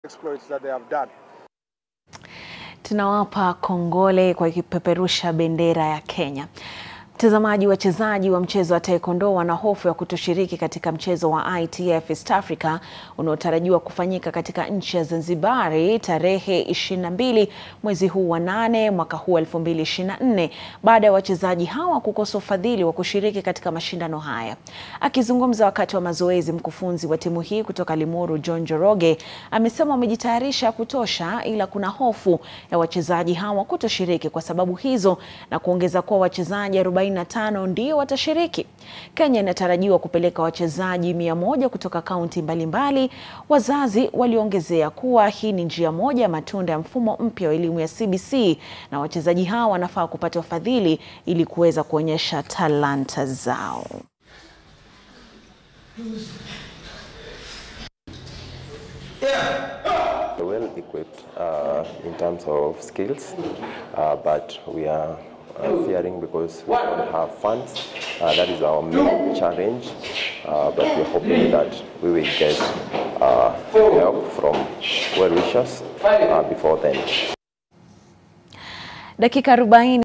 exploits that they have done. Tunawapa kongole kwa ikipeperusha bendera ya Kenya. Mtazamaji, wachezaji wa mchezo wa taekwondo wana hofu ya kutoshiriki katika mchezo wa ITF East Africa unaotarajiwa kufanyika katika nchi ya Zanzibari tarehe 22 mwezi huu wa nane mwaka huu 2024 baada ya wachezaji hawa kukosa ufadhili wa kushiriki katika mashindano haya. Akizungumza wakati wa mazoezi, mkufunzi wa timu hii kutoka Limuru John Njoroge amesema wamejitayarisha kutosha, ila kuna hofu ya wachezaji hawa kutoshiriki kwa sababu hizo, na kuongeza kuwa wachezaji 45 ndio watashiriki. Kenya inatarajiwa kupeleka wachezaji mia moja kutoka kaunti mbalimbali. Wazazi waliongezea kuwa hii ni njia moja ya matunda ya mfumo mpya wa elimu ya CBC, na wachezaji hawa wanafaa kupata ufadhili ili kuweza kuonyesha talanta zao. well equipped uh, in terms of skills, uh, but we are uh, fearing because we don't have funds. Uh, that is our main challenge, uh, but we're hoping that we will get uh, help from well wishers uh, before then. Dakika 40